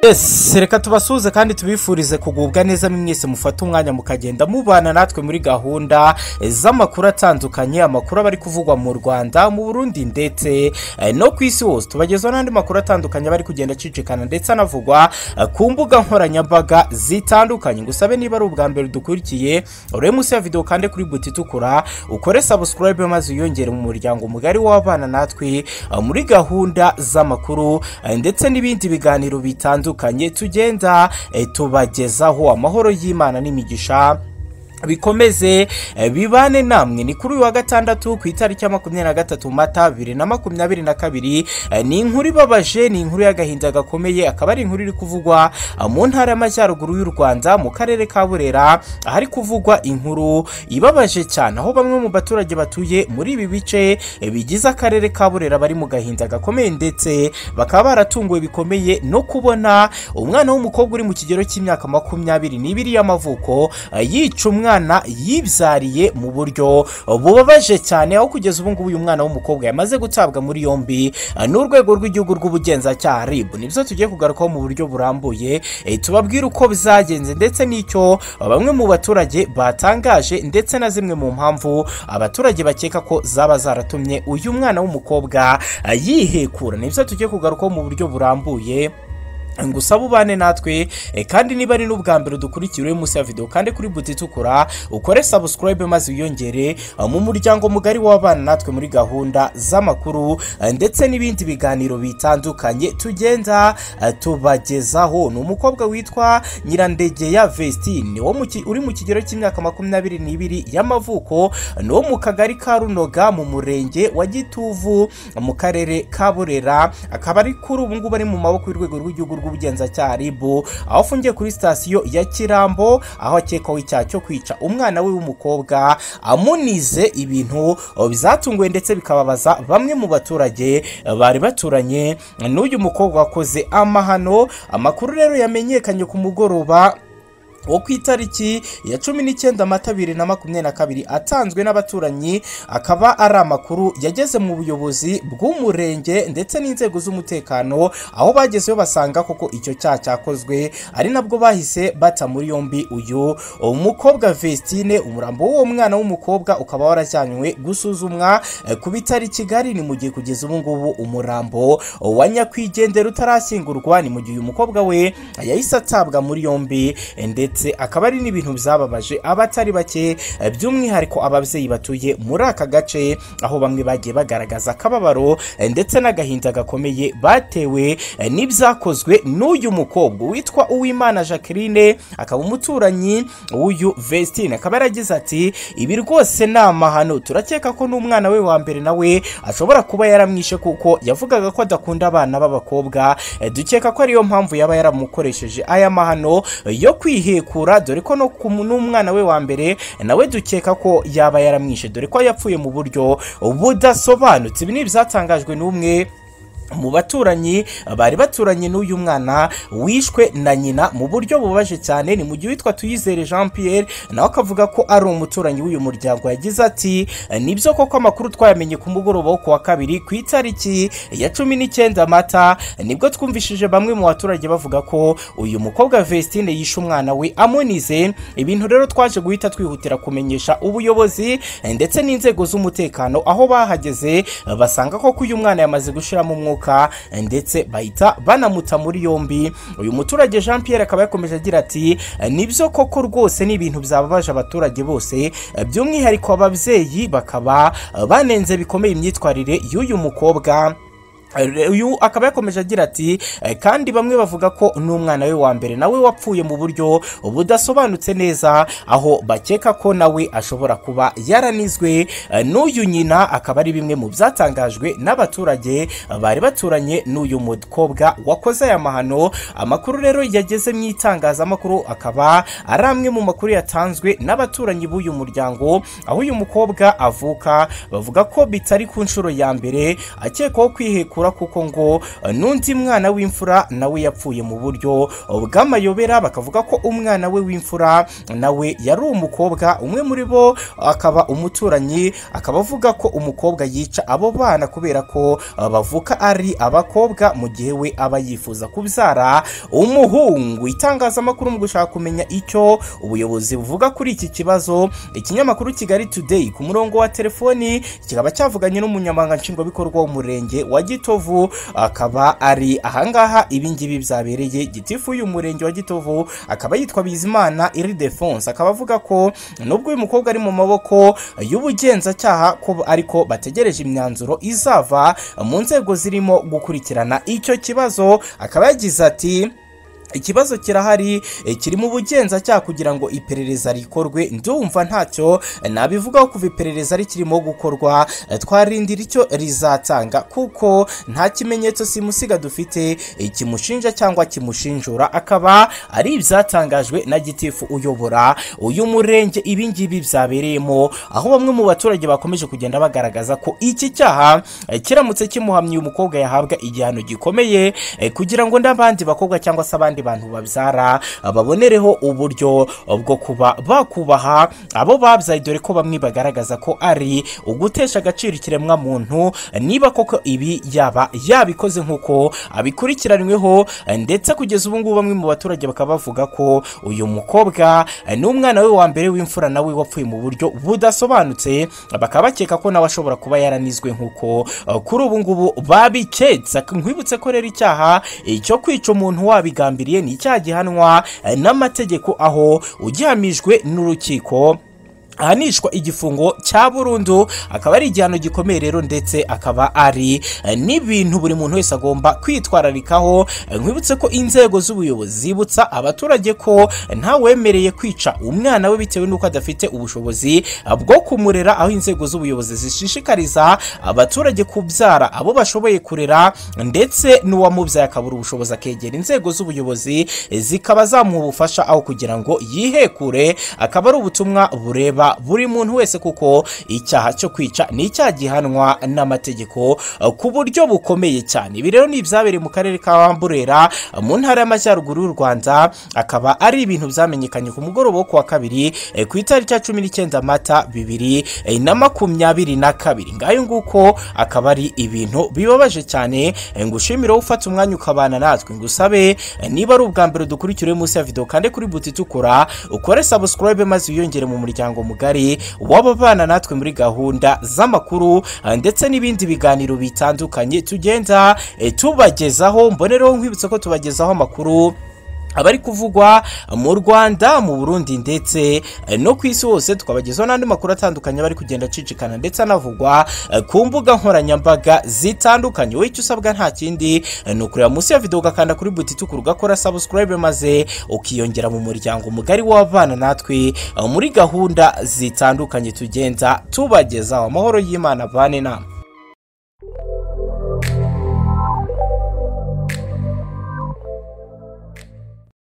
twese reka tubasuhuze kandi tubifurize kugubwa neza mwese mufate umwanya mukagenda mubana natwe muri gahunda z'amakuru atandukanye amakuru aba ari kuvugwa mu rwanda mu burundi ndetse eh, no ku isi hose tubagezaho n'andi makuru atandukanye aba ari kugenda acicikana ndetse anavugwa eh, ku mbuga nkoranyambaga zitandukanye ngusabe niba ari ubwa mbere dukurikiye urebe munsi ya videwo kandi kuri buti itukura ukore sabusikarayibe maze wiyongere mu muryango mugari w'abana natwe eh, muri gahunda z'amakuru eh, ndetse n'ibindi biganiro bitandukanye tugenda eh, tubagezaho amahoro y'imana n'imigisha bikomeze eh, bibane namwe ni kuri uyu wa gatandatu ku itariki ya makumyabiri na gatatu mata bibiri na makumyabiri na kabiri eh, ni inkuru ibabaje ni inkuru y'agahinda gakomeye akaba ari inkuru iri kuvugwa ah, mu ntara y'amajyaruguru y'u rwanda mu karere ka burera ahari kuvugwa inkuru ibabaje cyane aho bamwe mu baturage batuye muri ibi bice eh, bigize akarere ka burera bari mu gahinda gakomeye ndetse bakaba baratunguwe bikomeye no kubona umwana w'umukobwa uri mu kigero cy'imyaka makumyabiri n'ibiri y'amavuko ah, yica umwana umwana yibyariye mu buryo bubabaje cyane aho kugeza ubu ngubu uyu mwana w'umukobwa yamaze gutabwa muri yombi n'urwego rw'igihugu rw'ubugenzacyaha RIB nibyo tugiye kugarukaho mu buryo burambuye eh, tubabwire uko bizagenze ndetse n'icyo bamwe mu baturage batangaje ndetse na zimwe mu mpamvu abaturage bakeka ko zaba zaratumye uyu mwana w'umukobwa eh, yihekura nibyo tugiye kugarukaho mu buryo burambuye ngusaba ubane natwe eh, kandi niba ari n'ubwa mbere dukurikira munsi ya videwo kandi kuri buti itukura ukore sabusikarayibe maze wiyongere eh, mu muryango mugari w'abana natwe muri gahunda z'amakuru eh, ndetse n'ibindi biganiro bitandukanye tugenda eh, tubagezaho ni umukobwa witwa nyirandegeya vestine wo mu ki- uri mu kigero cy'imyaka makumyabiri n'ibiri y'amavuko ni wo mu kagari ka runoga mu murenge wa gituvu mu karere ka burera akaba ari kuri ubu ngubu ari mu maboko y'urwego rw'igihugu rw'ubugenzacyaha RIB aho afungiye kuri sitasiyo ya Kirambo aho akekwaho icyaha cyo kwica umwana we w'umukobwa amunize ibintu oh, bizatunguwe ndetse bikababaza bamwe mu baturage eh, bari baturanye n'uyu mukobwa wakoze amahano amakuru rero yamenyekanye ku mugoroba wo ku itariki ya cumi n'icyenda mata bibiri na makumyabiri na kabiri atanzwe n'abaturanyi akaba ari amakuru yageze mu buyobozi bw'umurenge ndetse n'inzego z'umutekano aho bagezeyo basanga koko icyo cyaha cyakozwe ari nabwo bahise bata muri yombi uyu umukobwa vestine umurambo w'uwo mwana w'umukobwa ukaba warajyanywe gusuzumwa eh, ku bitaro i kigali ni mu gihe kugeza ubu ngubu umurambo wa nyakwigendera utarashyingurwa ni mu gihe uyu mukobwa we yahise atabwa muri yombi eh, ndetse akaba ari n'ibintu byababaje abatari bake eh, by'umwihariko ababyeyi batuye muri aka gace aho bamwe bagiye bagaragaza akababaro eh, ndetse n'agahinda gakomeye batewe eh, n'ibyakozwe n'uyu mukobwa witwa uwimana jacqueline akaba umuturanyi w'uyu vestine akaba yaragize ati ibi rwose ni amahano turakeka ko n'umwana we wa mbere nawe ashobora kuba yaramwishe kuko yavugaga ko adakunda abana b'abakobwa Eh, dukeka ko ariyo mpamvu yaba yaramukoresheje aya mahano eh, yo kwihekura dore ko no ku- n'umwana we wa mbere nawe dukeka ko yaba yaramwishe dore ko yapfuye mu buryo budasobanutse ibi ni ibyatangajwe n'umwe mu baturanyi bari baturanye n'uyu mwana wishwe na nyina mu buryo bubabaje cyane ni mu gihe witwa tuyizere jean pierre nawe akavuga ko ari umuturanyi w'uyu muryango yagize ati nibyo koko amakuru twayamenye ku mugoroba wo ku wa kabiri ku itariki ya cumi n'icyenda mata nibwo twumvishije bamwe mu baturage bavuga ko uyu mukobwa vestine yishe umwana we amunize ibintu rero twaje guhita twihutira kumenyesha ubuyobozi ndetse n'inzego z'umutekano aho bahageze basanga koko uyu mwana yamaze gushiramo umwuka ndetse bahita banamuta muri yombi uyu muturage jean pierre akaba yakomeje agira ati nibyo koko rwose ni ibintu byababaje abaturage bose by'umwihariko ababyeyi bakaba banenze bikomeye imyitwarire y'uyu mukobwa uyu akaba yakomeje agira ati "Eh, kandi bamwe bavuga ko n'umwana we wa mbere nawe wapfuye mu buryo budasobanutse neza aho bakeka ko nawe ashobora kuba yaranizwe Eh, n'uyu nyina akaba ari bimwe mu byatangajwe n'abaturage eh, bari baturanye n'uyu mukobwa wakoze aya mahano amakuru rero yageze mu itangazamakuru akaba ari amwe mu makuru yatanzwe n'abaturanyi b'uyu muryango aho uyu mukobwa avuka bavuga ko bitari ku nshuro ya mbere akekwaho kwihekura kubikora kuko ngo n'undi mwana w'imfura nawe yapfuye mu buryo bw'amayobera bakavuga ko umwana we w'imfura nawe yari umukobwa umwe muri bo akaba umuturanyi akaba avuga ko umukobwa yica abo bana kubera ko uh, bavuka ari abakobwa mu gihe we aba yifuza kubyara umuhungu itangazamakuru mu gushaka kumenya icyo ubuyobozi buvuga kuri iki kibazo ikinyamakuru kigali today ku murongo wa telefoni kikaba cyavuganye n'umunyamabanga nshingwabikorwa w'umurenge wa gitovu akaba ari ahangaha ibingibi byabereye gitifu uyu murenge wa gitovu akaba yitwa bizimana iridefonse akaba avuga ko nubwo uyu mukobwa ari mu maboko y'ubugenzacyaha ko ariko bategereje imyanzuro izava mu nzego zirimo gukurikirana icyo kibazo akaba yagize ati ikibazo kirahari eh, kiri mu bugenzacyaha kugira ngo iperereza rikorwe ndumva ntacyo eh, nabivugaho kuva iperereza rikirimo gukorwa eh, twarindira icyo rizatanga kuko nta kimenyetso simusiga dufite eh, kimushinja cyangwa kimushinjura akaba ari ibyatangajwe na gitifu uyobora uyu murenge ibingibi byabereyemo aho bamwe mu baturage bakomeje kugenda bagaragaza ko iki cyaha eh, kiramutse kimuhamye uyu mukobwa yahabwa igihano gikomeye eh, kugira ngo n'abandi bakobwa cyangwa se abandi abandi bantu babyara babonereho uburyo bwo kuba bakubaha abo babyaye dore ko bamwe bagaragaza ko ari ugutesha agaciro ikiremwa muntu niba koko ibi yaba yabikoze nk'uko abikurikiranyweho ndetse kugeza ubu ngubu bamwe mu baturage bakaba bavuga ko uyu mukobwa n'umwana we wa mbere w'imfura nawe wapfuye mu buryo budasobanutse bakaba bakeka ko nawe ashobora kuba yaranizwe nk'uko kuri ubu ngubu babiketse nkwibutse ko rero icyaha cyo kwica umuntu wabigambye yagambiriye ni icyaha gihanwa n'amategeko aho ugihamijwe n'urukiko ahanishwa igifungo cya burundu akaba ari igihano gikomeye rero ndetse akaba ari n'ibintu buri muntu wese agomba kwitwararikaho nkwibutse ko inzego z'ubuyobozi zibutsa abaturage ko ntawemereye kwica umwana we bitewe n'uko adafite ubushobozi bwo kumurera aho inzego z'ubuyobozi zishishikariza abaturage kubyara abo bashoboye kurera ndetse n'uwamubyaye akabura ubushobozi akegera inzego z'ubuyobozi zikaba zamuha ubufasha aho kugira ngo yihekure akaba ari ubutumwa bureba buri muntu wese kuko icyaha cyo kwica ni icyaha gihanwa n'amategeko ku buryo bukomeye cyane ibi rero ni ibyabereye mu karere ka Burera mu ntara y'amajyaruguru y'u Rwanda akaba ari ibintu byamenyekanye ku mugoroba wo ku wa kabiri ku itariki ya cumi n'icyenda mata bibiri na makumyabiri na kabiri ngayo nguko akaba ari ibintu bibabaje cyane ngushimire wowe ufata umwanya ukabana natwe ngusabe niba ari ubwa mbere dukurikire munsi ya videwo kandi kuri buti itukura ukore sabusikarayibe maze wiyongere mu muryango mugari w'ababana natwe muri gahunda z'amakuru ndetse n'ibindi biganiro bitandukanye tugenda eh, tubagezaho mbonereho nkwibutsa ko tubagezaho amakuru abari kuvugwa mu rwanda mu burundi ndetse no ku isi hose tukabagezaho n'andi makuru atandukanye bari kugenda acicikana ndetse anavugwa ku mbuga nkoranyambaga zitandukanye wowe icyo usabwa nta kindi ni ukureba munsi ya videwo ugakanda kuri buti itukura ugakora sabusikarayibe maze ukiyongera mu muryango mugari w'abana natwe muri gahunda zitandukanye tugenda tubagezaho amahoro y'imana bane nama